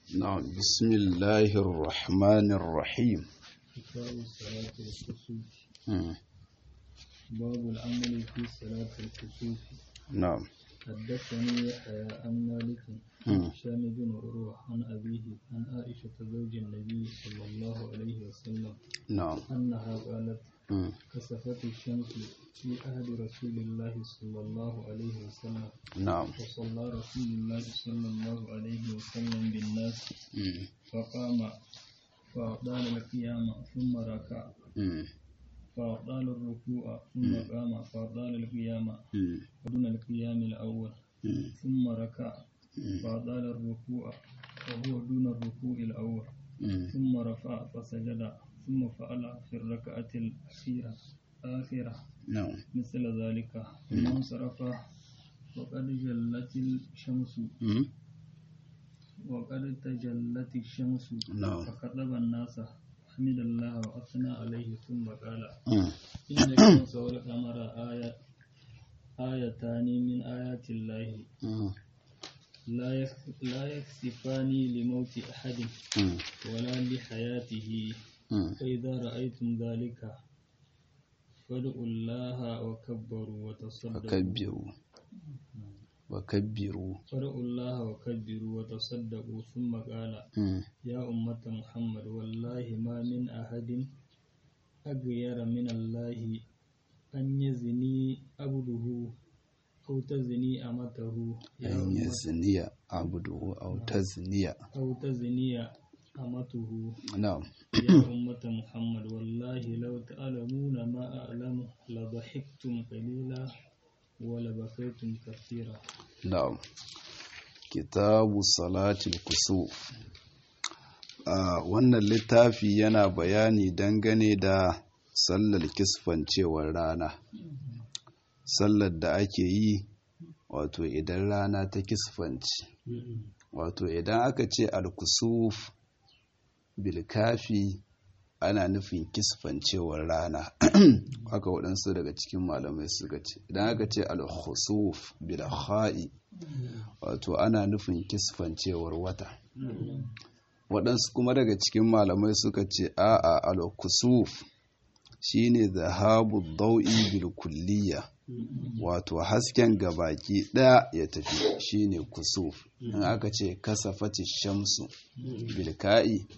نعم بسم الله الرحمن الرحيم كتاب صلاة الكسوف مم. باب العمل في صلاة الكسوف نعم حدثني يحيى عن مالك مم. هشام بن عروة عن أبيه عن عائشة زوج النبي صلى الله عليه وسلم نعم أنها قالت مم. كسفت الشمس في عهد رسول الله صلى الله عليه وسلم نعم وصلى رسول الله صلى الله عليه وسلم بالناس مم. فقام فأطال القيام ثم ركع مم. فأطال الركوع ثم قام فأطال القيام مم. ودون القيام الأول مم. ثم ركع فأطال الركوع وهو دون الركوع الأول مم. ثم رفع فسجد ثم فعل في الركعة الأخيرة آخرة نعم مثل ذلك ثم انصرف وقد جلت الشمس مم. وقد تجلت الشمس نعم. فخطب الناس حمد الله وأثنى عليه ثم قال مم. إن الشمس والقمر آية آيتان من آيات الله مم. لا يخ- لا يخسفان لموت أحد مم. ولا لحياته مم. فإذا رأيتم ذلك فادعوا الله وكبروا وتصدقوا وكبروا وكبروا فادعوا الله وكبروا وتصدقوا ثم قال مم. يا أمة محمد والله ما من أحد أغير من الله أن يزني عبده أو تزني أمته يا أن أمة يزني عبده أو تزني أو تزني أمته نعم يا أمة محمد والله لو تعلمون ما أعلم لضحكتم قليلا ولبكيتم كثيرا نعم kitabu salatul kusuf a wannan littafi yana bayani dangane da sallar kisfancewar rana sallar da ake yi wato idan rana ta kisfanci wato idan aka ce alkusuf bilkafi ana nufin kisfancewar rana haka waɗansu daga cikin malamai suka ce idan aka ce alkhusuf bilha'i wato ana nufin kisfancewar wata waɗansu kuma daga cikin malamai suka ce a'a al-kusuf shine zahabu dau'i bil kulliya wato hasken gabaki ɗaya ya tafi shine kusuf in aka ce kasafati shamsu bilka'i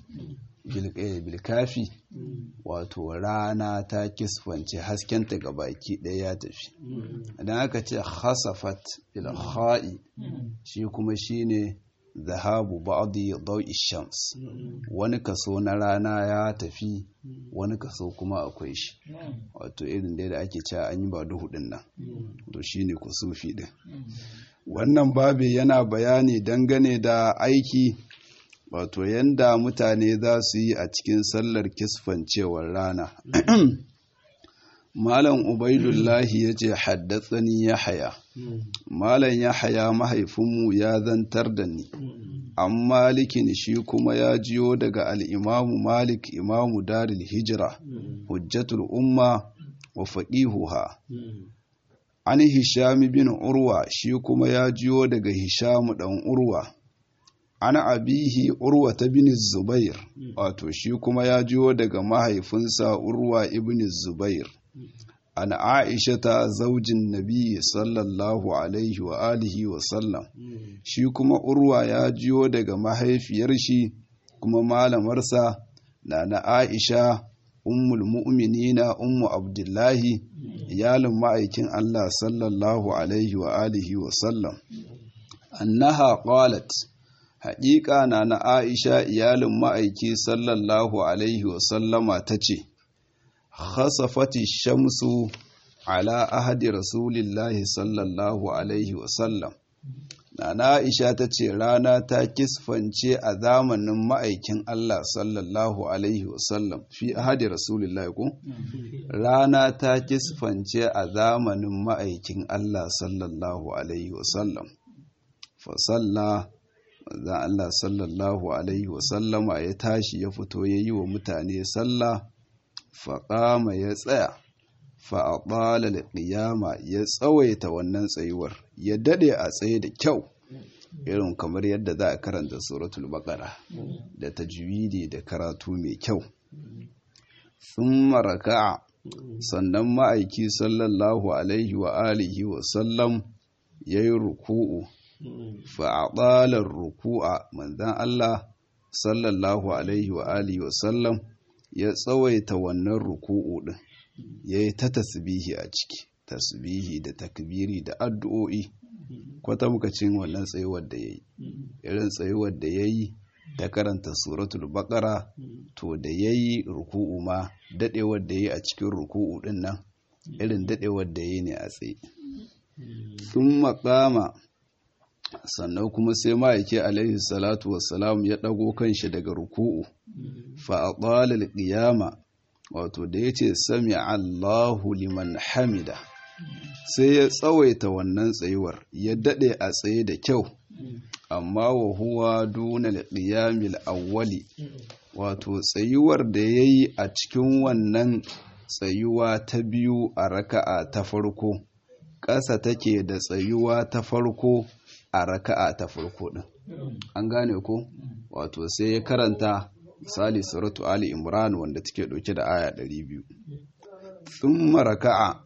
bilkafi wato rana ta kisfance haskenta gabaki ɗaya ya tafi idan aka ce khasafat bilha'i shi kuma shine zahabu ba'di dau'i shams wani kaso na rana ya tafi wani kaso kuma akwai shi wato irin dai da ake cewa an yi ba duhu din nan to shine kusufi din wannan babi yana bayani dangane da aiki wato yanda mutane za su yi a cikin sallar kisfancewar rana malam ubaidullahi ya ce haddatsani ya haya malam ya haya mahaifinmu ya zantar da ni an malikin shi kuma ya jiyo daga al'imamu malik imamu daril hijira hujjatul umma wa faƙihuha an hishami bin urwa shi kuma ya jiyo daga hishamu ɗan urwa an abihi urwa ta bin zubair wato shi kuma ya jiyo daga mahaifinsa urwa ibn zubair an aisha ta zaujin nabi sallallahu alaihi wa alihi wa sallam shi kuma urwa ya jiyo daga mahaifiyar shi kuma malamarsa na na aisha ummul mu'minina ummu abdullahi iyalin ma'aikin allah sallallahu alaihi wa alihi wa sallam annaha qalat haƙiƙa na na aisha iyalin ma'aiki sallallahu alaihi wa sallama ta ce khasafati shamsu ala ahadi rasulillahi sallallahu alaihi wasallam Nana Aisha ta ce rana ta kisfance a zamanin ma'aikin Allah sallallahu alaihi wasallam fi ahadi rasulillahi ko rana ta kisfance a zamanin ma'aikin Allah sallallahu alaihi wasallam fa salla manzon Allah sallallahu alaihi wasallama ya tashi ya fito ya yi wa mutane sallah faƙama ya tsaya fa'aɓala da ƙiyama ya tsawaita wannan tsayuwar ya daɗe a tsaye da kyau irin kamar yadda za a karanta suratul baqara da tajwidi da karatu mai kyau thumma raka'a sannan ma'aiki sallallahu alaihi wa alihi wa sallam yayi ruku'u fa aqala ruku'a manzon Allah sallallahu alaihi wa alihi wa sallam ya tsawaita wannan ruku'u din yayi ta tasbihi a ciki tasbihi da takbiri da addu'o'i kwata muka cin wannan tsayuwar da yayi irin tsayuwar da yayi ta karanta suratul baqara to da yayi ruku'u ma dadewar da yayi a cikin ruku'u din nan irin dadewar da yayi ne a tsaye sun makama sannan kuma sai ma'aiki alaihi salatu wassalam ya ɗago kanshi daga ruku'u fa'aɗalar ƙiyama wato da ya ce sami allahu liman hamida sai ya tsawaita wannan tsayuwar ya daɗe a tsaye da kyau amma wa huwa dunal qiyamil awwali wato tsayuwar da ya yi a cikin wannan tsayuwa ta biyu a raka'a ta farko ƙasa take da tsayuwa ta farko a raka'a ta farko ɗin an gane ko wato sai ya karanta misali suratu ali imran wanda take ɗauke da aya 200 thumma raka'a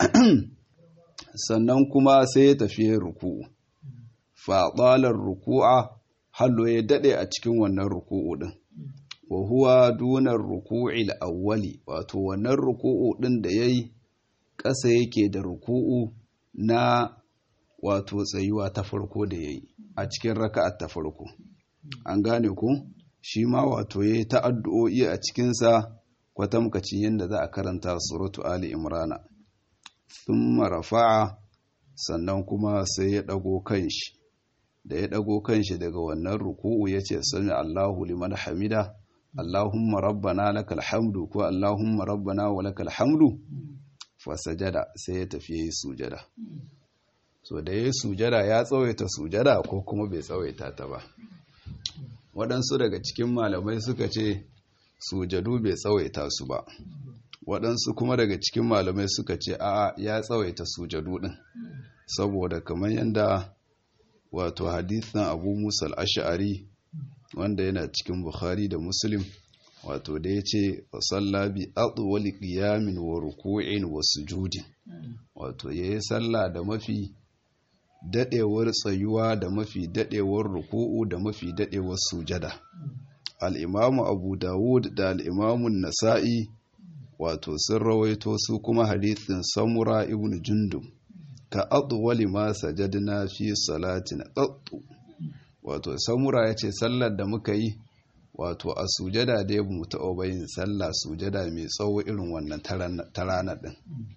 sannan kuma sai ya tafi ruku'u fa ruku'a hallo ya dade a cikin wannan ruku'u din wa huwa dunar ruku'il awwali wato wannan ruku'u din da yayi ƙasa yake da ruku'u na wato tsayuwa ta farko da yayi a cikin raka'at ta farko an gane ku shi ma wato yayi ta addu'o'i a cikin sa kwatamkacin yadda za a karanta suratu ali imrana thumma rafa'a sannan kuma sai ya dago kanshi da ya dago kanshi daga wannan ruku'u yace sami Allahu liman hamida Allahumma rabbana lakal hamdu ko Allahumma rabbana wa lakal hamdu fa sajada sai ya tafi yayi sujada so da yayi sujada ya tsawaita sujada ko kuma bai tsawaita ta ba waɗansu daga cikin malamai suka ce sujadu bai tsawaita su ba waɗansu kuma daga cikin malamai suka ce a ya tsawaita sujadu ɗin saboda kamar yadda wato hadithan abu musa al'ashari wanda yana cikin bukhari da muslim wato da ya ce sallabi wali ƙiyamin wa ruku'in wa sujudin wato ya yi sallah da mafi daɗewar tsayuwa da mafi daɗewar ruku'u da mafi daɗewar sujada al'imamu abu dawud da al'imamun nasa'i wato sun rawaito su kuma hadithin samura ibn jundum ka wali ma sajadna fi salatin qattu wato samura yace sallar da muka yi wato a sujada da ya mu taɓa bayin sallah sujada mai tsawo irin wannan ta ranar ɗin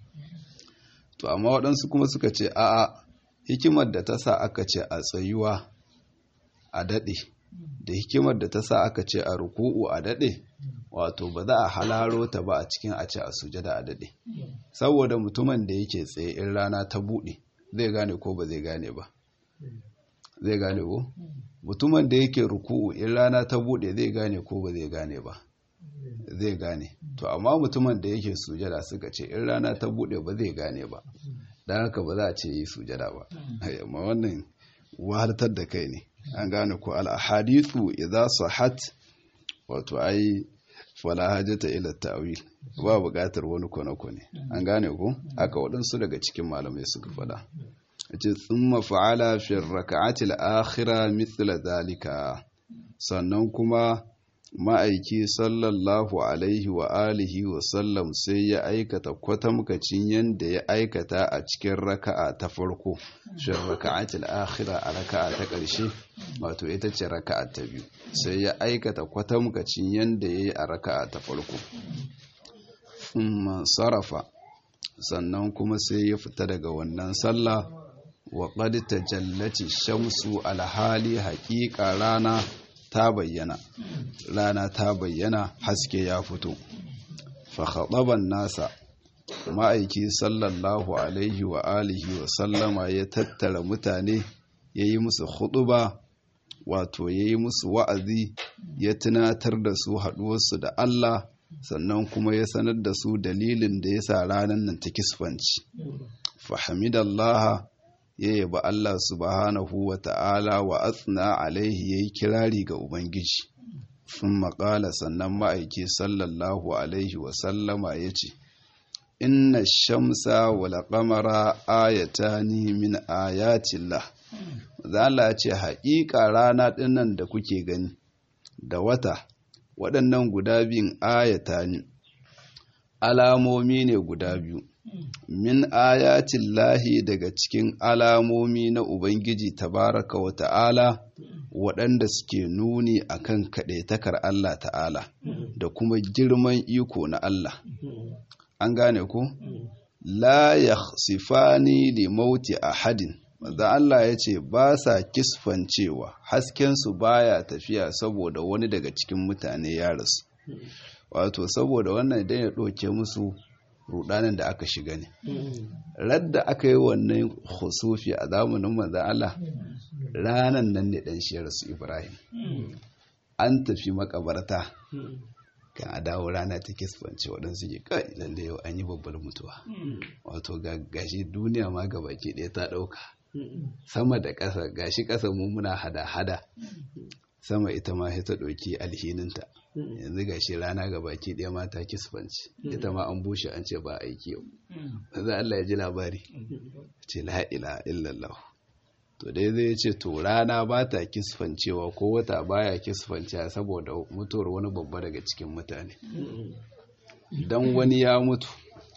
to amma waɗansu kuma suka ce a'a hikimar da ta sa aka ce a tsayuwa a daɗe da hikimar da ta sa aka ce a ruku'u a daɗe wato ba za a halaro ta ba a cikin a ce a sujada a daɗe saboda mutumin da yake tsaye in rana ta buɗe zai gane ko ba zai gane ba zai gane ko mutumin da yake ruku'u in rana ta buɗe zai gane ko ba zai gane ba zai gane to amma mutumin da yake sujada suka ce in rana ta buɗe ba zai gane ba don haka ba za a ce yi sujada ba amma wannan wahaltar da kai ne an gane ko al-ahadithu idza sahat wato ai fala hajata ila ta'wil ba buƙatar wani kone-kone an gane ko aka waɗansu daga cikin malamai suka faɗa yace thumma fa'ala fi rak'ati al-akhira mithla zalika sannan kuma ma'aiki sallallahu alaihi wa alihi wa sallam sai ya aikata kwatamkacin yadda ya aikata a cikin raka'a ta farko shi raka'atul akhira a raka'a ta ƙarshe wato ita ce raka'a ta biyu sai ya aikata kwatamkacin yadda ya yi a raka'a ta farko sarrafa sannan kuma sai ya fita daga wannan sallah wa qad tajallati shamsu alhali haƙiƙa rana ta bayyana rana ta bayyana haske ya fito fakhadaban nasa ma'aiki sallallahu alaihi wa alihi wa sallama ya tattara mutane ya yi musu khutuba wato ya yi musu wa'azi ya tunatar da su haɗuwarsu da Allah sannan kuma ya sanar da su dalilin da ya sa ranar nan ta kisfanci fahimidallaha ya yaba Allah subhanahu wa ta'ala wa athna alaihi yayi kirari ga ubangiji sun maƙala sannan ma'aiki sallallahu alaihi wa sallama ya ce inna shamsa wal qamara ayatani min ayatillah zala ce haƙiƙa rana ɗinnan da kuke gani da wata waɗannan guda biyun ayata ne alamomi ne guda biyu min ayatin lahi daga cikin alamomi na ubangiji tabaraka wa ta'ala waɗanda suke nuni akan kaɗaitakar Allah ta'ala da kuma girman iko na Allah an gane ku la yakhsifani li mauti ahadin da Allah ya ce ba sa kisfancewa haskensu baya tafiya saboda wani daga cikin mutane ya rasu wato saboda wannan idan ya ɗauke musu rudanin da aka shiga ne radda aka yi wannan husufi a zamanin manzan Allah ranan nan ne ɗan shi rasu Ibrahim an tafi makabarta kan a dawo rana ta kisfance waɗansu ke kai lalle yau an yi babbar mutuwa wato gashi duniya ma gabaki ɗaya ta ɗauka sama da ƙasa gashi ƙasa mu muna hada-hada sama ita ma ta ɗauki alhininta yanzu gashi rana ga baki ɗaya ma ta kisfanci ita ma an bushe an ce ba aiki yau yanzu Allah ya ji labari ce la ila illallah to dai zai ce to rana ba ta kisfancewa ko wata baya kisfancewa saboda mutuwar wani babba daga cikin mutane dan wani ya mutu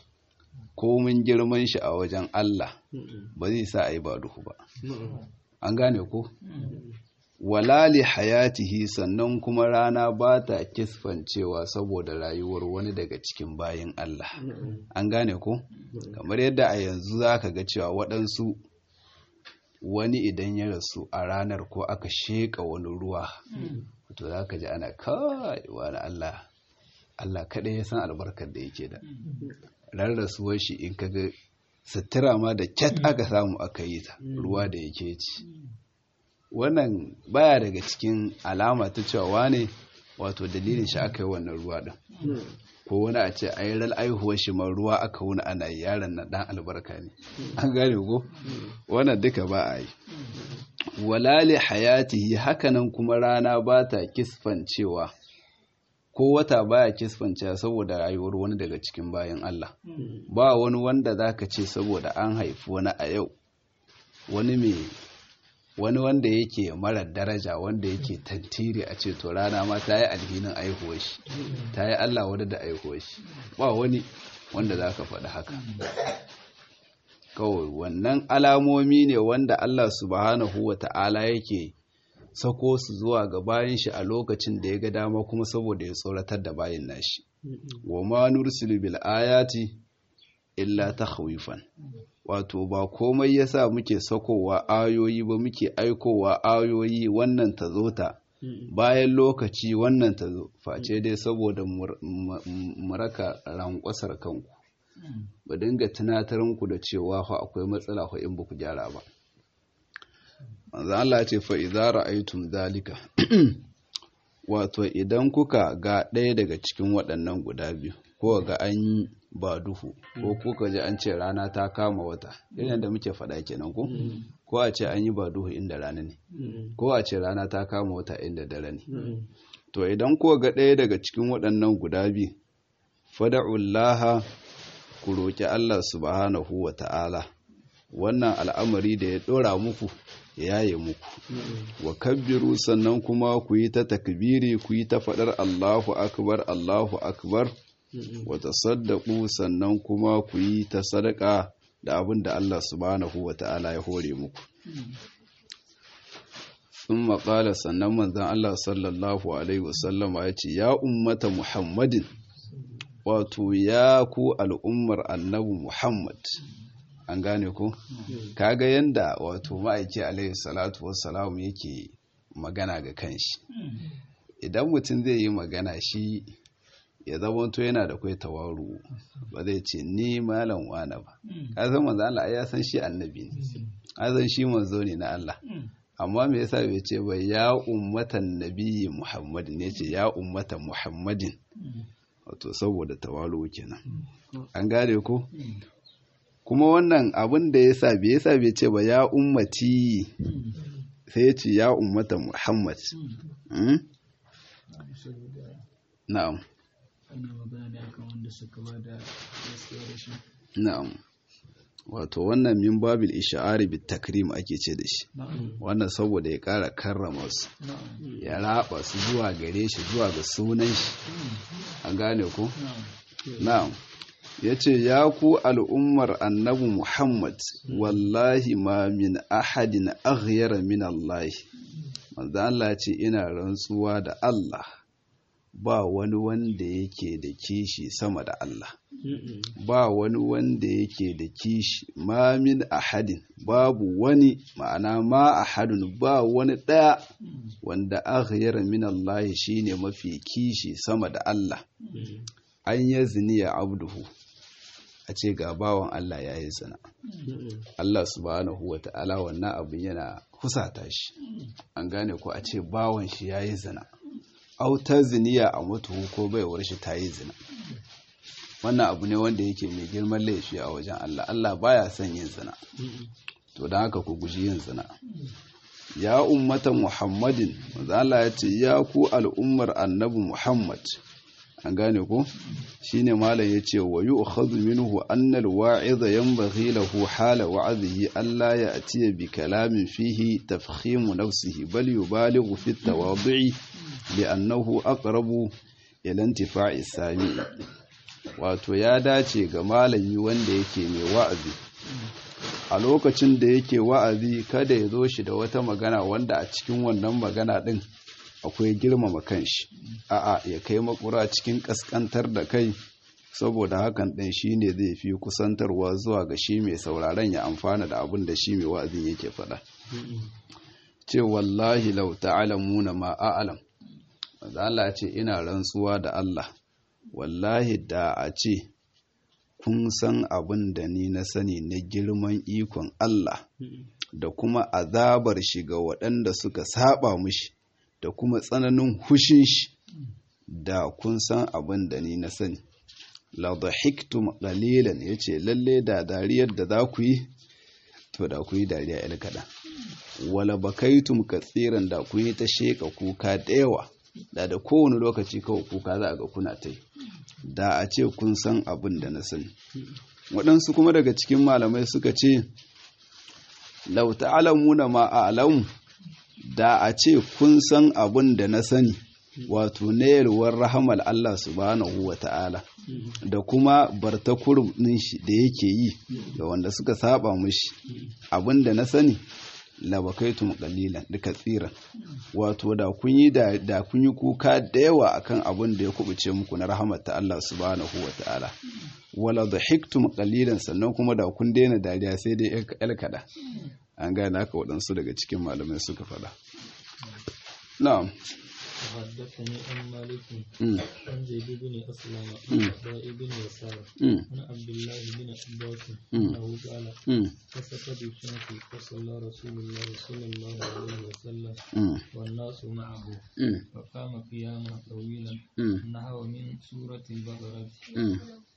komin girman shi a wajen Allah ba zai sa a yi ba duhu ba an gane ko walali hayatihi sannan kuma rana ba ta kisfancewa saboda rayuwar wani daga cikin bayin Allah an gane ko kamar yadda a yanzu za ka ga cewa waɗansu wani idan ya rasu a ranar ko aka sheƙa wani ruwa to za ka ji ana kawai wani Allah Allah kaɗai ya san albarkar da yake da ran rasuwar shi in kaga sutura ma da kyat aka samu aka yi ta ruwa da yake ci wannan baya daga cikin alama ta cewa wane wato dalilin shi aka yi wannan ruwa din ko wani a ce a yi ral aihuwar shi ma ruwa aka wuni ana yi yaron na dan albarka ne an gane ko wannan duka ba a yi walali hayatihi hakanan kuma rana ba ta kisfancewa ko wata baya kisfancewa saboda rayuwar wani daga cikin bayan Allah ba wani wanda zaka ce saboda an haifi wani a yau wani mai wani wanda yake mara daraja wanda yake tantiri a ce to rana ma ta yi alhinin aihuwar shi ta yi Allah wadda da aihuwar shi ba wani wanda za ka faɗi haka kawai wannan alamomi ne wanda Allah subhanahu wa ta'ala yake sako su zuwa ga bayan shi a lokacin da ya ga dama kuma saboda ya tsoratar da bayan nashi wa ma nursilu bil ayati illa takhwifan wato ba komai yasa muke sakowa ayoyi ba muke aikowa ayoyi wannan ta zo ta bayan lokaci wannan ta zo face dai saboda mu raka rankwasar kanku ba dinga tunatar muku da cewa fa akwai matsala fa in baku gyara ba manzo Allah ce fa idza ra'aytum zalika wato idan kuka ga ɗaya daga cikin waɗannan guda biyu ko ga an yi ba duhu ko kuka ji an ce rana ta kama wata irin da muke faɗa kenan ko ko a ce an yi ba duhu inda rana ne ko a ce rana ta kama wata inda dare ne to idan kuka ga ɗaya daga cikin waɗannan guda biyu fada'ullaha ku roƙi Allah subhanahu wa ta'ala wannan al'amari da ya ɗora muku ya yaye muku wa kabbiru sannan kuma ku yi ta takbiri ku yi ta faɗar Allahu akbar Allahu akbar wa tasaddaqu sannan kuma ku yi ta sadaka da abin da Allah subhanahu wa ta'ala ya hore muku sun maƙala sannan manzan Allah sallallahu alaihi wasallam ya ce ya ummata muhammadin wato ya ku al'ummar annabi muhammad an gane ku kaga yanda wato ma'aiki alaihi salatu wassalam yake magana ga kanshi idan mutum zai yi magana shi ya zamanto yana da kai tawaru ba zai ce ni malam wane ba ka san manzo Allah ya san shi annabi ne ka san shi manzo ne na Allah amma me yasa bai ce ba ya ummatan nabiyyi muhammad ne ce ya ummatan muhammadin wato saboda tawalu kenan an gane ko kuma wannan abin da ya sa bai yasa bai ce ba ya ummati sai ya ce ya ummata muhammad Mm? na'am wannan magana ne akan wanda suka ba da gaskiya da shi na'am wato wannan min babil isha'ari bit takrim ake ce da shi wannan saboda ya kara karrama su na'am ya raba su zuwa gare shi zuwa ga sunan shi an gane ku na'am na'am yace ya ku al'ummar annabi Muhammad wallahi ma min ahadin aghyara min Allah manzo Allah ce ina rantsuwa da Allah ba wani wanda yake da kishi sama da Allah ba wani wanda yake da kishi ma min ahadin babu wani ma'ana ma ahadun ba wani ɗaya wanda aghyara min Allah shine mafi kishi sama da Allah an ya ziniya abduhu a ce ga bawan Allah ya yi zina Allah subhanahu wa ta'ala wannan abin yana husata shi an gane ko a ce bawan shi ya yi zina autar ziniya a mutuhu ko baiwar shi ta yi zina wannan abu ne wanda yake mai girman laifi a wajen Allah Allah baya son yin zina to don haka ku guji yin zina ya ummatan muhammadin manzo Allah ya ce ya ku al'ummar annabi muhammad an gane ko shine malam yace wa yu'khadhu minhu anna al-wa'iza yanbaghi lahu hala wa'dhihi alla ya'tiya bi kalamin fihi tafkhim nafsihi bal yubalighu fi at-tawadhu'i li'annahu aqrabu ila intifa'i sami wato ya dace ga malami wanda yake mai wa'azi a lokacin da yake wa'azi kada ya zo shi da wata magana wanda a cikin wannan magana din akwai girmama kanshi a'a ya kai makura cikin kaskantar da kai saboda hakan ɗin shi ne zai fi kusantarwa zuwa ga shi mai sauraron ya amfana da abin da shi mai wa'azin yake faɗa ce wallahi lau ta'alamuna ma a'alam wanda Allah ce ina rantsuwa da Allah wallahi da a ce kun san abin da ni na sani na girman ikon Allah da kuma azabar shi ga waɗanda suka saba mushi da kuma tsananin hushin shi da kun san abin da ni na sani la dhahiktum qalilan yace lalle da dariyar da za ku yi to da ku yi dariya il kada wala bakaitum katsiran da ku yi ta sheka kuka da yawa da da kowane lokaci kawai kuka za a ga kuna ta yi da a ce kun san abin da na sani waɗansu kuma daga cikin malamai suka ce lau ta'alamuna ma a'lamu da a ce kun san abin da na sani wato na yalwar rahamar Allah subhanahu wa ta'ala da kuma bartakurum ɗin shi da yake yi ga wanda suka saba mushi abin da na sani labakaitum qalilan duka tsiran wato da kun yi da kun yi kuka da yawa akan abin da ya kubuce muku na rahamar ta Allah subhanahu wa ta'ala wala dhahiktum qalilan sannan kuma da kun daina dariya sai dai el kada an gane haka waɗansu daga cikin malamai suka faɗa na'am وحدثني عن مالك Mm. عن زيد بن أسلم Mm. عن عطاء بن يسار Mm. عن عبد الله بن عباس Mm. أنه قال Mm. فسقط الشمس فصلى رسول الله صلى الله عليه وسلم Mm. والناس معه Mm. فقام قياما طويلا Mm. نحو من سورة البقرة Mm.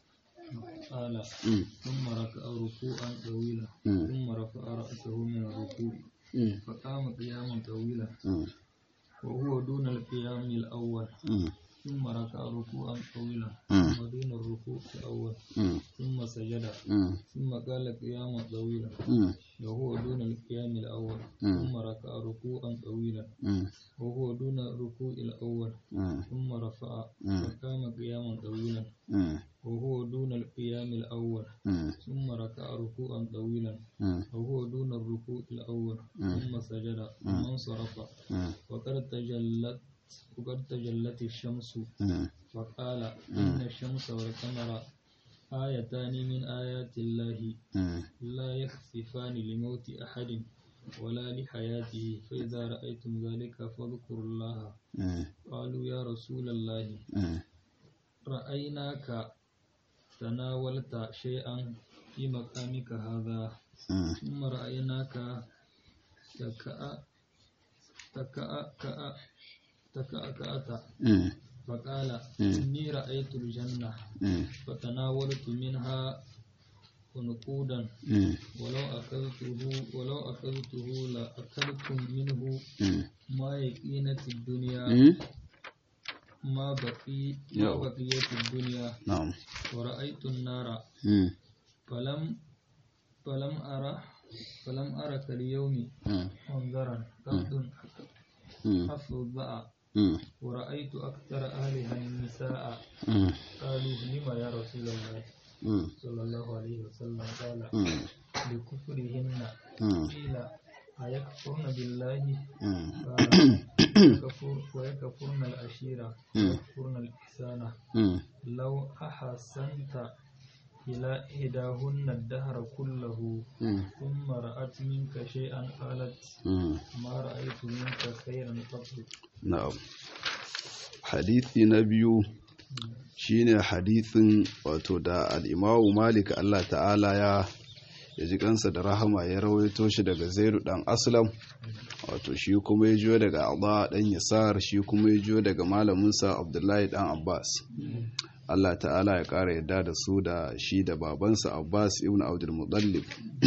قال Mm. ثم ركع ركوعا طويلا Mm. ثم رفع رأسه من الركوع Mm. فقام قياما طويلا Mm. وهو دون القيام الأول Mm. ثم ركع ركوعا طويلا Mm. ثم دون الركوع الأول Mm. ثم سجد Mm. ثم قال قياما طويلا Mm. وهو دون القيام الأول Mm. ثم ركع ركوعا طويلا Mm. وهو دون الركوع الأول Mm. ثم رفع Mm. فقام قياما طويلا Mm. وهو دون القيام الأول Mm. ثم ركع ركوعا طويلا Mm. وهو دون الركوع الأول Mm. ثم سجد ثم انصرف Mm. وقد تجلت وقد تجلت الشمس Mm. فقال إن الشمس والقمر آيتان من آيات الله Mm. لا يخسفان لموت أحد ولا لحياته فإذا رأيتم ذلك فاذكروا الله Mm. قالوا يا رسول الله Mm. رأيناك تناولت شيئا في مقامك هذا Mm. ثم رأيناك تكأ تكأ كأ تكأكأت Mm. فقال مم. إني رأيت الجنة Mm. فتناولت منها ونقودا ولو أخذته ولو أخذته لأكلتم منه ما يقينة الدنيا ما بقي ما بقيت الدنيا نعم ورأيت النار فلم فلم أرى فلم أرى كاليوم منظرا قط أفضع ورأيت أكثر أهلها النساء قالوا لما يا رسول الله صلى الله عليه وسلم قال لكفرهن قيل أيكفرن بالله قال ويكفرن العشيرة ويكفرن الإحسان لو أحسنت إلى إحداهن الدهر كله ثم رأت منك شيئا قالت ما رأيت منك خيرا قط نعم حديثي نبي shine hadithin wato da al'imamu malik Allah ta'ala ya ya ji kansa da rahama ya rawaito shi daga zairu dan aslam wato shi kuma ya jiyo daga Allah dan yasar shi kuma ya jiyo daga malaminsa abdullahi dan abbas Allah ta'ala ya ƙara yadda da su da shi da babansa abbas ibn abdul muttalib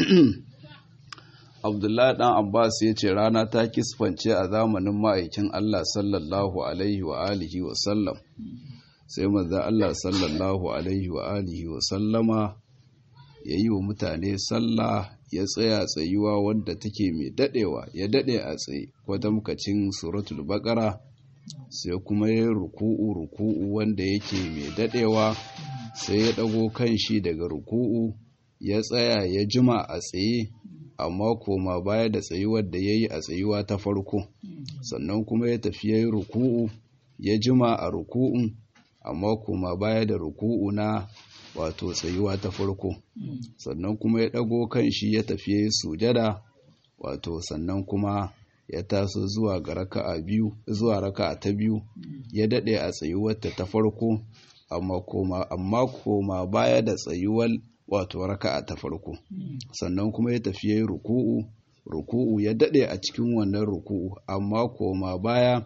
abdullahi dan abbas ya ce rana ta kisfance a zamanin ma'aikin Allah sallallahu alaihi wa alihi wa sallam sai manzo Allah sallallahu alaihi wa alihi wa sallama ya yi wa mutane sallah ya tsaya tsayuwa wadda take mai dadewa ya dade a tsaye kwatamkacin suratul baqara sai kuma ya ruku'u ruku'u wanda yake mai dadewa sai ya dago kanshi daga ruku'u ya tsaya ya jima a tsaye amma koma baya da tsayuwar da yayi a tsayuwa ta farko sannan kuma ya tafi yayi ruku'u ya jima a ruku'un amma kuma baya da ruku'u na wato tsayuwa ta farko sannan kuma ya ɗago kan shi ya tafi ya yi sujada wato sannan kuma ya taso zuwa ga raka'a biyu zuwa raka'a ta biyu ya daɗe a tsayuwarta ta farko amma koma amma koma baya da tsayuwar wato raka'a ta farko sannan kuma ya tafi ya yi ruku'u ruku'u ya daɗe a cikin wannan ruku'u amma koma baya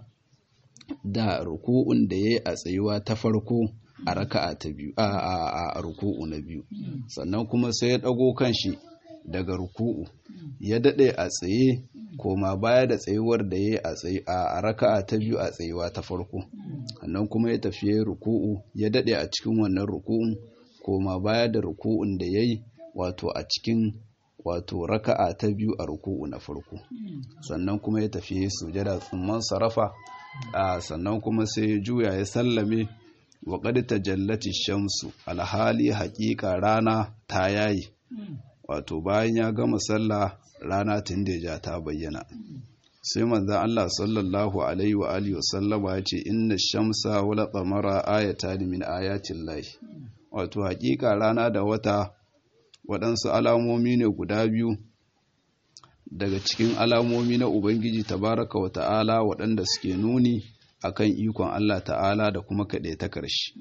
da ruku'un da ya yi a tsayuwa ta farko a raka'a ta biyu a ruku'u na biyu sannan kuma sai ya ɗago kanshi daga ruku'u ya daɗe a tsaye koma baya da tsayuwar da ya yi a raka'a ta biyu a tsayuwa ta farko sannan kuma ya tafi ya yi ruku'u ya daɗe a cikin wannan ruku'un koma baya da ruku'un da ya yi wato a cikin wato raka'a ta biyu a ruku'u na farko sannan kuma ya tafi ya yi sujada tsumman sarafa a sannan kuma sai ya juya ya sallame wa qad tajallati shamsu alhali haƙiƙa rana ta yayi wato bayan ya gama sallah rana tun da ja ta bayyana sai manzon Allah sallallahu alaihi wa alihi wa sallama ya ce inna shamsa wal qamara ayatan min ayatin lahi wato haƙiƙa rana da wata waɗansu alamomi ne guda biyu daga cikin alamomi na Ubangiji tabaraka wa ta'ala waɗanda suke nuni akan ikon Allah ta'ala da kuma kaɗai ta ƙarshe.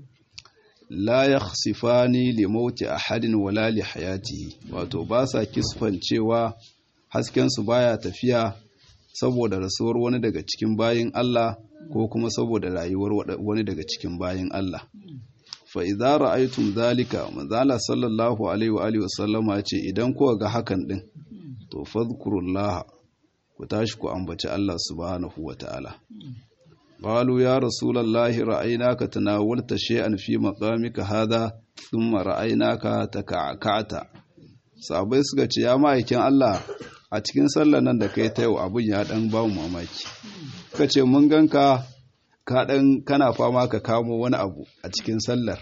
La ya sifani limauti a hadin wala li hayatihi wato ba sa kisfancewa haskensu baya tafiya saboda rasuwar wani daga cikin bayin Allah ko kuma saboda rayuwar wani daga cikin bayin Allah. fa'iza ra'aitun zalika manzala sallallahu alaihi wa wasallama ce idan kuwa ga hakan ɗin to fadhkurullaha ku tashi ku ambaci Allah subhanahu wa ta'ala qalu ya rasulallahi ra'aynaka tanawalta shay'an fi maqamika hadha thumma ra'aynaka taka'ata sabai suka ce ya ma'aikin Allah a cikin sallar nan da kai ta yau abin ya dan ba mu mamaki suka ce mun ganka ka dan kana fama ka kamo wani abu a cikin sallar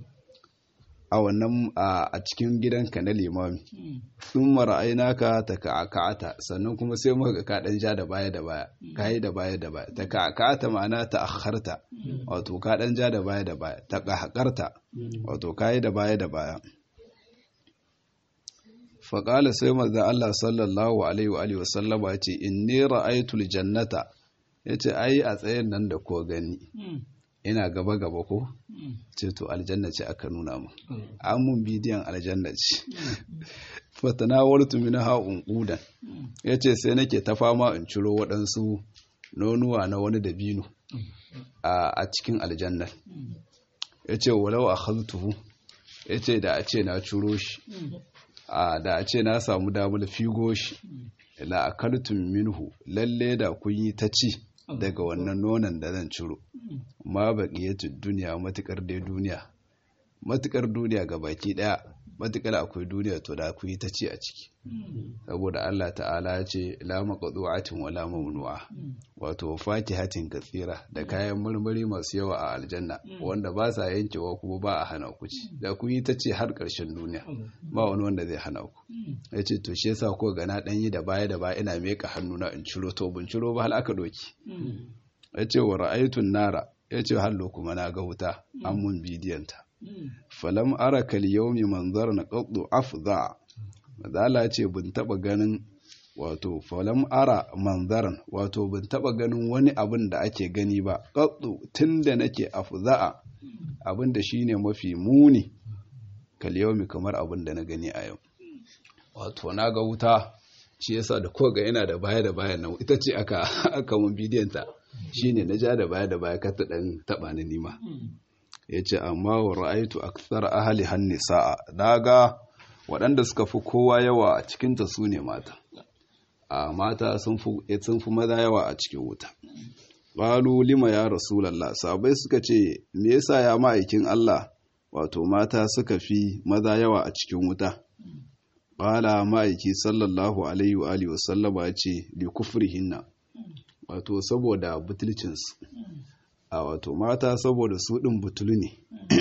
a wannan a cikin gidanka na limami sun mara'aina ka ta ka'aka'ata sannan kuma sai muka ka dan ja da baya da baya ka yi da baya da baya ta ka'aka'ata ma'ana ta akharta wato ka dan ja da baya da baya ta kahakarta wato ka yi da baya da baya faƙala sai maza Allah sallallahu alaihi wa alihi wasallama ce inni ra'aytul jannata yace ai a tsayen nan da ko gani ina gaba gaba ko ce to aljanna ce aka nuna mu an mun bidiyon aljanna ce fatana wartu min ha unqudan yace sai nake ta fama in ciro waɗansu nonuwa na wani dabino a cikin aljanna yace walau akhadtuhu yace da a ce na curo shi a da a ce na samu damar figo shi la akaltum minhu lalle da kun yi ta ci daga wannan nonon da zan ciro ma baqiyatud duniya matukar dai duniya matukar duniya ga baki daya matukar akwai duniya to da ku yi ta ci a ciki saboda Allah ta'ala ya ce la maqdu'atin wala mamnu'a wato fatihatin katsira da kayan marmari masu yawa a aljanna wanda ba sa yankewa kuma ba a hana ku ci da ku yi ta ce har ƙarshen duniya ba wani wanda zai hana ku ya ce to shi yasa ko ga na dan yi da baya da baya ina meka hannuna in ciro to bin ciro ba hal aka doki ya ce wa ra'aytun nara ya ce hallo kuma na ga wuta an mun bidiyon ta falam ara kal yawmi manzaran qaddu afza madala ce bin taba ganin wato falam ara manzaran wato bin taba ganin wani abin da ake gani ba qaddu tunda nake afza'a abin da shine mafi muni kal yawmi kamar abin da na gani a yau wato na ga wuta shi yasa da ko ga yana da baya da baya nan ita ce aka aka mun bidiyon ta shine na ja da baya da baya ka ta dan taba ni nima yace amma wa ra'aitu akthar ahli hannisaa daga waɗanda suka fi kowa yawa a cikin ta sune mata a mata sun fi sun fi maza yawa a cikin wuta qalu lima ya rasulullah sabai suka ce me yasa ya ma'aikin Allah wato mata suka fi maza yawa a cikin wuta qala ma'aiki sallallahu alaihi wa alihi wasallama yace li kufrihinna wato saboda butulcinsu a wato mata saboda su ɗin butulu ne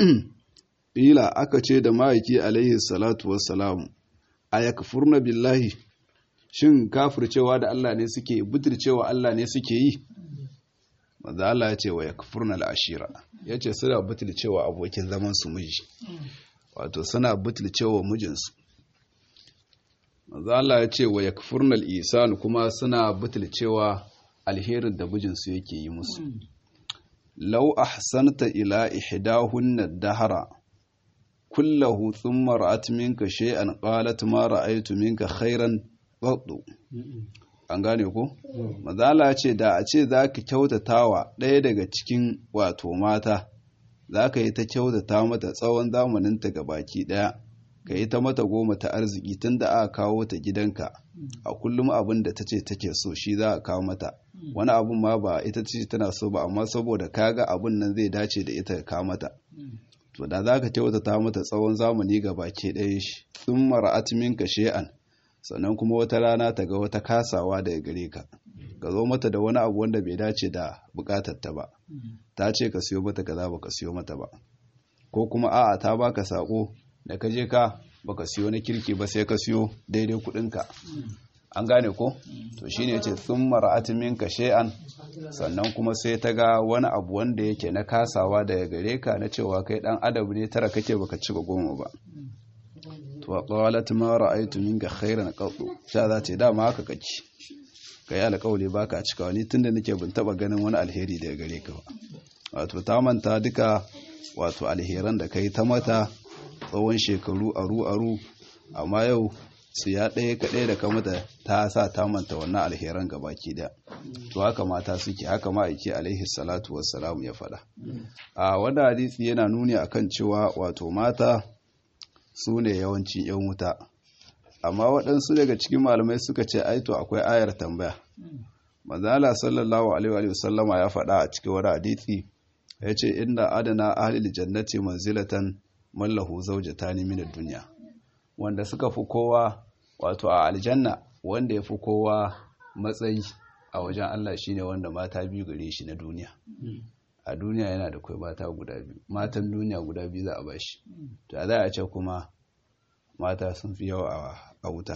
ƙila aka ce da ma'aiki alaihi salatu wassalamu a ya kafurna billahi shin kafircewa da Allah ne suke butulcewa Allah ne suke yi maza Allah ya ce wa ya kafurna al'ashira ya ce suna butulcewa abokin zaman su miji wato suna butulcewa mijinsu maza Allah ya ce wa ya kafurna al'isan kuma suna butulcewa alherin da mijinsu yake yi musu lau ahsanta ila ihdahunna dahara kullahu thumma ra'at minka shay'an qalat ma ra'aytu minka khairan qaddu an gane ko mazala ce da a ce zaka kyautatawa ɗaya daga cikin wato mata zaka yi ta kyautata mata tsawon zamanin ta baki ɗaya ka yi ta mata goma ta arziki tunda aka kawo ta gidanka a kullum abin da ta ce take so shi za a kawo mata wani abun ma ba ita ce tana so ba amma saboda kaga abun nan zai dace da ita ka mata to da za ka kyautata mata tsawon zamani ga baki ɗaya shi sun mara'at minka she'an sannan kuma wata rana ta ga wata kasawa daga gare ka ka zo mata da wani abu wanda bai dace da bukatar ta ba ta ce ka siyo mata kaza ba ka siyo mata ba ko kuma a'a ta baka sako da ka je ka baka siyo na kirki ba sai ka siyo daidai kudinka an gane ko to shine yace sun mara'at minka shay'an sannan kuma sai ta ga wani abu wanda yake na kasawa daga gare ka na cewa kai dan adabu ne tara kake baka ci ba goma ba to qalat ma ra'aytu minka khairan qattu sha za ce dama haka kake kai alƙawli baka cika ni tunda nake bin taba ganin wani alheri daga gare ka ba wato ta manta duka wato alheran da kai ta mata tsawon shekaru aru-aru amma yau su ya ɗaya kaɗai da kamata ta sa ta manta wannan alheran gabaki da to haka mata suke haka ma'aiki alaihi salatu wassalamu ya faɗa a wanda hadisi yana nuni akan cewa wato mata su ne yawancin yan wuta amma waɗansu daga cikin malamai suka ce aito akwai ayar tambaya manzala sallallahu alaihi wa sallama ya faɗa a cikin wani hadisi ya ce inda adana ahlil jannati manzilatan mallahu zaujatani min ad-dunya wanda suka fi kowa wato a aljanna wanda ya fi kowa matsayi a wajen Allah shine wanda mata biyu gare shi na duniya a duniya yana da kai mata guda biyu matan duniya guda biyu za a bashi to a za a ce kuma mata sun fi yawa a wuta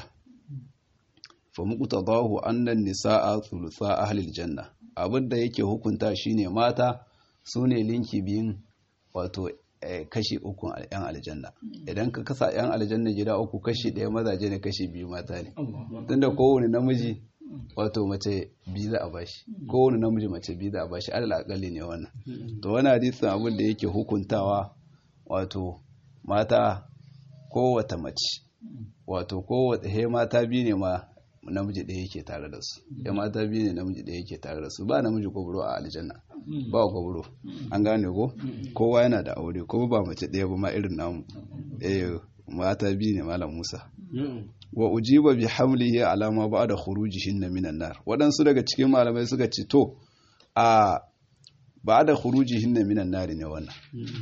fa muqtadahu annan nisaa thulutha ahli aljanna abinda yake hukunta shine mata sune linki biyun wato kashi uku yan aljanna idan ka kasa yan aljanna gida uku kashi ɗaya mazaje ne kashi biyu mata ne tunda kowane namiji wato mace biyu za a bashi kowane namiji mace biyu za a bashi alal akalli ne wannan to wani hadisin abin da yake hukuntawa wato mata kowata mace wato kowata he mata biyu ne ma namiji ɗaya yake tare da su ya mata biyu ne namiji ɗaya yake tare da su ba namiji gwabro a aljanna ba gwabro an gane ko kowa yana da aure kuma ba mace ɗaya ba ma irin namu eh mata biyu ne malam Musa wa ujiba bi hamlihi ala ma ba'da khurujihinna minan nar waɗansu daga cikin malamai suka ce to a ba'da khurujihinna minan nar ne wannan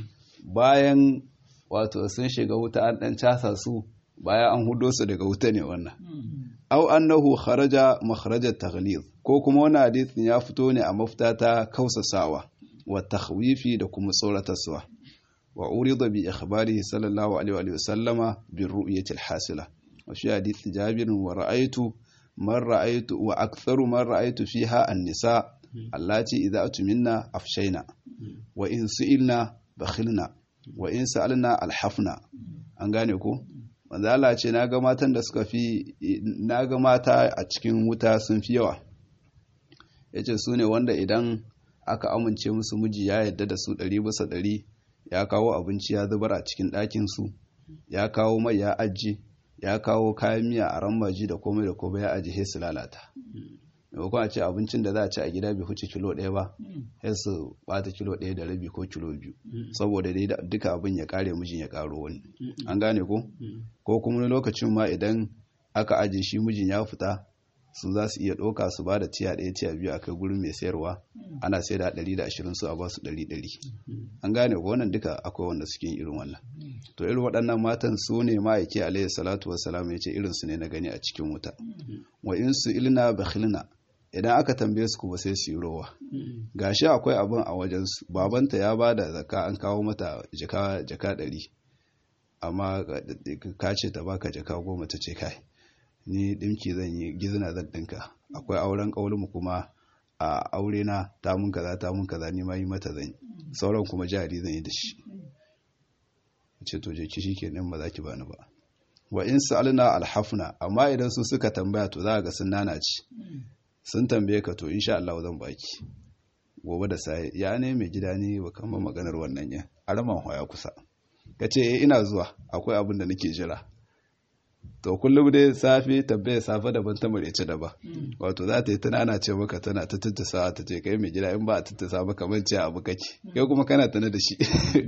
bayan wato sun shiga wuta an dan casa su bayan an hudo su daga wuta ne wannan aw annahu kharaja makhrajat taghlid ko kuma wannan hadisin ya fito ne a mafita ta kausasawa wa takhwifi da kuma tsoratarwa wa urida bi ikhbarihi sallallahu alaihi wa sallama bi ru'yati al-hasila wa fi hadith jabir wa ra'aytu man ra'aytu wa aktharu man ra'aytu fiha an-nisa allati idha atminna afshayna wa in su'ilna bakhilna wa in sa'alna alhafna an gane ko manzo Allah ce naga matan da suka fi naga mata a cikin wuta sun fi yawa yace su ne wanda idan aka amince musu miji ya yadda da su ɗari bisa ɗari ya kawo abinci ya zubar a cikin ɗakin su ya kawo mai ya aji ya kawo kayan miya a rambaji da komai da komai ya aji sai su lalata maimakon a ce abincin da za a ci a gida bai huce kilo ɗaya ba sai su bata kilo ɗaya da rabi ko kilo biyu saboda dai duka abin ya kare mijin ya karo wani an gane ko ko kuma lokacin ma idan aka aje shi mijin ya fita su za su iya ɗauka su ba da tiya ɗaya tiya biyu a kai gurin mai sayarwa ana sai da ɗari da ashirin su a ba su ɗari ɗari an gane ko wannan duka akwai wanda suke yin irin wannan to irin waɗannan matan su ne ma'aiki alaihi salatu wassalam ya ce irin su ne na gani a cikin wuta wa in su ilna bakhilna idan aka tambaye su kuma sai su yi rowa gashi akwai abin a wajen su babanta ya ba da zaka an kawo mata jaka jaka ɗari amma ka ce ta baka jaka goma ta ce kai ni ɗinki zan yi gizina zan ɗinka akwai auren mu kuma a aure na ta mun kaza ta mun kaza ni ma yi mata zan yi sauran kuma jari zan yi da shi ce to je ki shikenan ba za ki bani ba wa in sa'alna alhafna amma idan su suka tambaya to za ga sun nanaci sun tambaye ka to insha Allah zan baki gobe da sai ya ne mai gida ne ba kan maganar wannan ya araman hoya kusa kace eh ina zuwa akwai abin da nake jira to kullum dai safe tambaye safe daban ta marece daban wato za ta yi tana ana ce maka tana ta tattasa ta ce kai mai gida in ba a tattasa maka man ce abu kake kai kuma kana tana da shi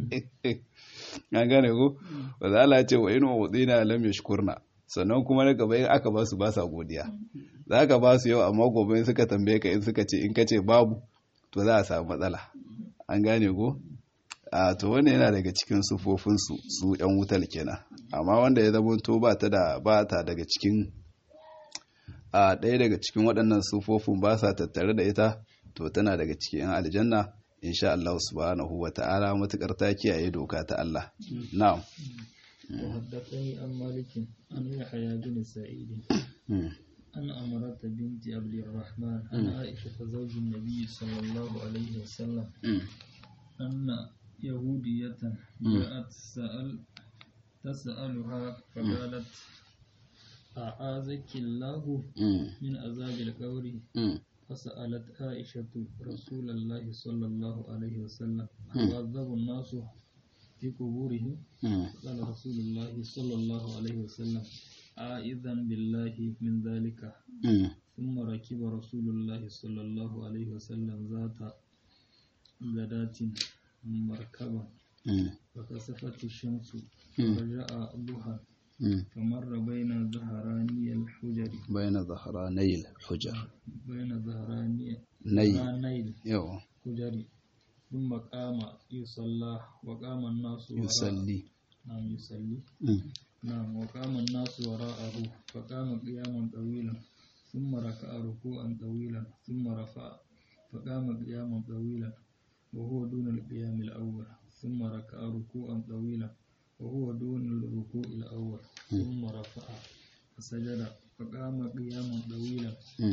an gane ko ba za Allah ce wa in wa wadina lam yashkurna sannan kuma na gaba in aka ba su ba sa godiya za ka ba su yau amma gobe in suka tambaye ka in suka ce in ka ce babu to za a samu matsala an gane ko a to wanda yana daga cikin sufofinsu su yan wutar kenan amma wanda ya zama to ba ta da ba ta daga cikin a ɗaya daga cikin waɗannan sufofin ba sa tattare da ita to tana daga cikin yan aljanna insha Allah subhanahu wa ta'ala matukar ta kiyaye doka ta Allah na'am وحدثني عن مالك عن يحيى بن سعيد عن أمرة بنت عبد الرحمن عن عائشة زوج النبي صلى الله عليه وسلم أن يهودية جاءت سأل تسألها فقالت أعاذك الله من عذاب القبر فسألت عائشة رسول الله صلى الله عليه وسلم أعذب الناس في قبورهم قال رسول الله صلى الله عليه وسلم أعيذا بالله من ذلك ثم ركب رسول الله صلى الله عليه وسلم ذات غداة مركبا فكسفت الشمس فرجع ضحى فمر بين ظهراني الحجر بين ظهراني الحجر بين ظهراني ني ظهراني يو الحجر ثم قام يصلى وقام الناس وراءه يصلي نعم يصلي نعم وقام الناس وراءه فقام قياما طويلا ثم ركع ركوعا طويلا ثم رفع فقام قياما طويلا وهو دون القيام الأول ثم ركع ركوعا طويلا وهو دون الركوع الأول ثم رفع فسجد فقام قياما طويلا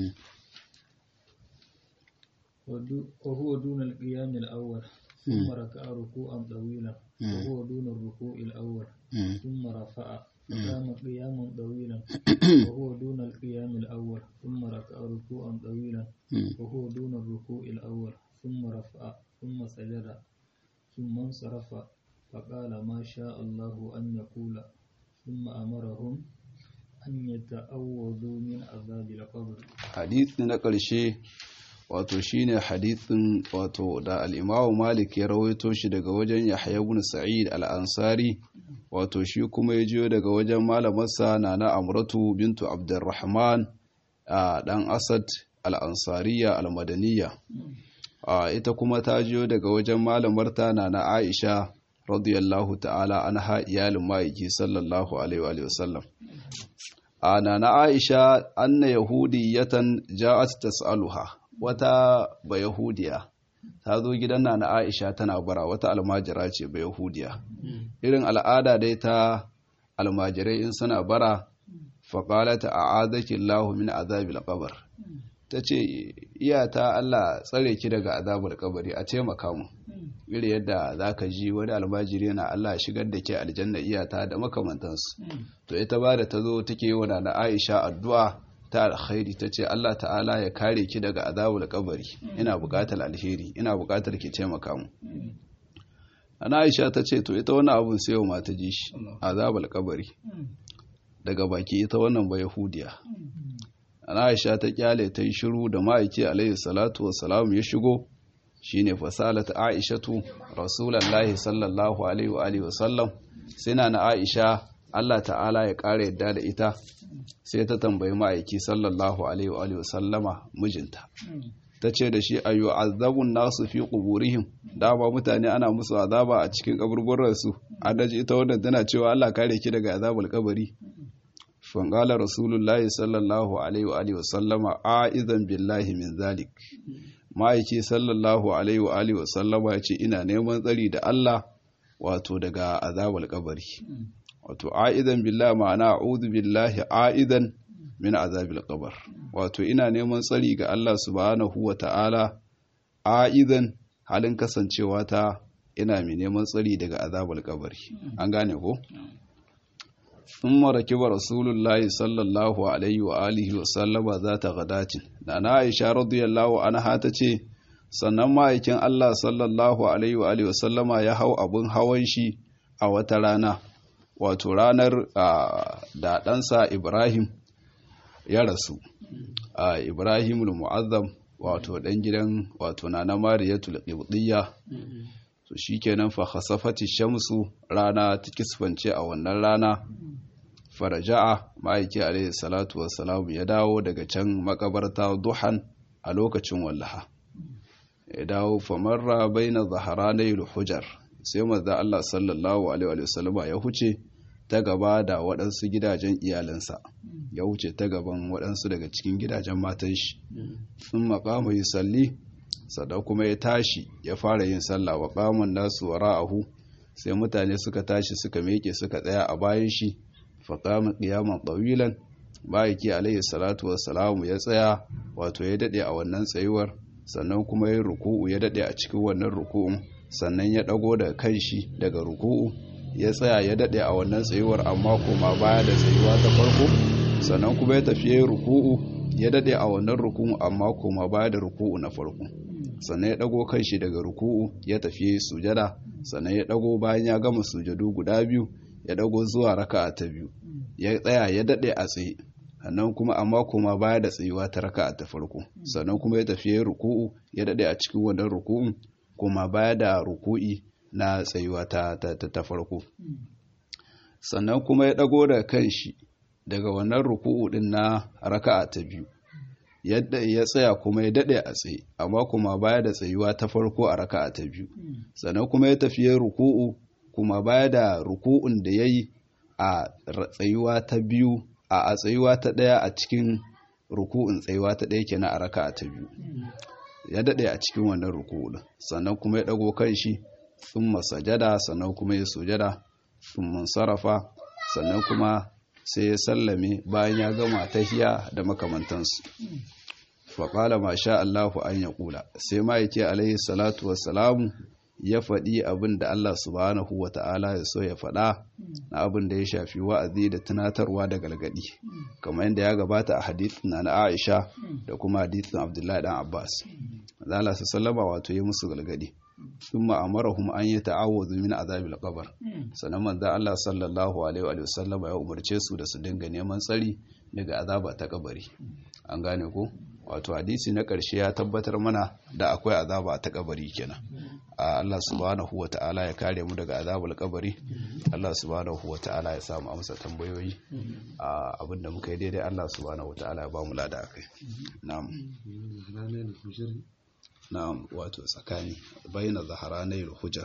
ودو- وهو دون القيام الأول ثم ركع ركوعا طويلا وهو دون الركوع الأول ثم رفع فقام قياما طويلا وهو دون القيام الأول ثم ركع ركوعا طويلا وهو دون الركوع الأول ثم رفع ثم سجد ثم انصرف فقال ما شاء الله أن يقول ثم أمرهم أن يتأوذوا من عذاب القبر hadisi na ƙarshe wato shine hadisin wato da al-Imam Malik ya rawaito shi daga wajen Yahya ibn Sa'id al-Ansari wato shi kuma ya jiyo daga wajen malamarsa Nana Amratu bintu Abdurrahman a dan Asad al-Ansariya al-Madaniyya ita kuma ta jiyo daga wajen malamarta Nana Aisha radiyallahu ta'ala anha iyalin ma'aiki sallallahu alaihi wa sallam ana na aisha anna yahudiyatan ja'at tas'aluha wata ba yahudiya ta zo gidan na aisha tana bara wata almajira ce ba yahudiya irin al'ada dai ta almajirai in suna bara faƙalata a azakin lahu min azabil qabr ta ce iyata Allah tsare ki daga azabar kabari a taimaka mu iri yadda za ka ji wani almajiri yana Allah shigar da ke aljanna iyata da makamantansu to ita ba da ta zo take yi wa na Aisha addu'a ta alkhairi ta ce Allah ta'ala ya kare ki daga azabar kabari ina buƙatar alheri ina buƙatar ki taimaka mu ana Aisha ta ce to ita wannan abun sai yau ma ta ji shi azabar kabari daga baki ita wannan ba yahudiya ana Aisha ta kyale ta yi shiru da ma'aiki alaihi salatu wassalam ya shigo shine fasalat aishatu rasulullahi sallallahu alaihi wa alihi wasallam sina na aisha Allah ta'ala ya ƙara yadda da ita sai ta tambayi ma'aiki sallallahu alaihi wa alihi wasallama mijinta ta ce da shi ayu azabun nasu fi quburihim dama mutane ana musu azaba a cikin kaburburan su adaji ita wannan tana cewa Allah kare ki daga azabul kabari fangala rasulullahi sallallahu alaihi wa alihi wasallama a'izan billahi min zalik ma'aiki sallallahu alaihi wa alihi wasallama ya ce ina neman tsari da Allah wato daga azabul kabari wato a'idan billahi ma'ana a'udhu billahi a'idan min azabil qabr wato ina neman tsari ga Allah subhanahu wa ta'ala a'idan halin kasancewa ta ina mai neman tsari daga azabul kabari an gane ko ثم ركب رسول الله صلى الله عليه وآله وسلم ذات غداة نانا عائشة رضي الله عنها تce sannan ma'aikin Allah sallallahu alaihi wa alihi wasallama ya hau abun hawan shi a wata rana wato ranar da ɗansa Ibrahim ya rasu a Ibrahim al-Mu'azzam wato ɗan gidan wato nana Mariyatul Qibtiyya to shikenan fa khasafati shamsu rana ta kisfance a wannan rana faraja'a ma'aiki alaihi salatu wassalamu ya dawo daga can makabarta duhan a lokacin wallaha ya dawo famarra baina zaharanai hujar sai manzo Allah sallallahu alaihi wasallama ya huce ta gaba da waɗansu gidajen iyalansa ya wuce ta gaban waɗansu daga cikin gidajen matan shi sun maƙama yi salli sada kuma ya tashi ya fara yin sallah wa ƙamun nasu wa ra'ahu sai mutane suka tashi suka meke suka tsaya a bayan shi faƙamun ƙiyaman ɗawilan ma'aiki alaihi salatu wassalamu ya tsaya wato ya daɗe a wannan tsayuwar sannan kuma ya ruku'u ya daɗe a cikin wannan ruku'un sannan ya ɗago da kanshi daga ruku'u ya tsaya ya daɗe a wannan tsayuwar amma kuma baya da tsayuwa ta farko sannan kuma ya tafi ya ruku'u ya daɗe a wannan ruku'u amma kuma baya da ruku'u na farko sannan ya ɗago kanshi daga ruku'u ya tafi sujada sannan ya ɗago bayan ya gama sujadu guda biyu ya ɗago zuwa raka'a ta biyu ya tsaya ya daɗe a tsaye sannan kuma amma kuma baya da tsayuwa ta raka'a ta farko sannan kuma ya tafi ya ruku'u ya daɗe a cikin wannan ruku'un kuma baya da ruku'i na tsayuwa ta, ta, ta, ta farko sannan kuma ya ɗago da kanshi daga wannan ruku'u ɗin na raka'a ta biyu yadda ya tsaya kuma ya daɗe a tsaye amma kuma baya da tsayuwa ta farko a raka'a ta biyu sannan kuma ya tafi ya ruku'u kuma baya da ruku'un da ya yi a tsayuwa ta biyu a tsayuwa ta ɗaya a cikin ruku'un tsayuwa ta ɗaya kenan a raka'a ta biyu ya daɗe a cikin wannan ruku'u sannan kuma ya ɗago kanshi sun masajada sannan kuma ya sujada sun sarrafa sannan kuma sai ya sallame bayan ya gama tahiya da makamantansu faƙala ma sha Allahu an ya ƙula sai ma yake alaihi salatu wassalamu ya faɗi abin da Allah subhanahu wa ta'ala ya so ya faɗa na abin da ya shafi wa'azi da tunatarwa da galgadi kamar yadda ya gabata a hadithin na na Aisha da kuma hadithin Abdullahi dan Abbas Allah su sallama wato ya musu galgadi thumma amarahum an yata'awwadhu min azabil qabr sannan manzo Allah sallallahu alaihi wa sallam ya umarce su da su dinga neman tsari daga azaba ta kabari an gane ko wato hadisi na ƙarshe ya tabbatar mana da akwai azaba ta kabari kenan Allah subhanahu wa ta'ala ya kare mu daga azabul kabari Allah subhanahu wa ta'ala ya samu amsa tambayoyi abinda muka yi daidai Allah subhanahu wa ta'ala ya ba mu lada akai na'am na'am wato tsakani bayyana zaharanai hujar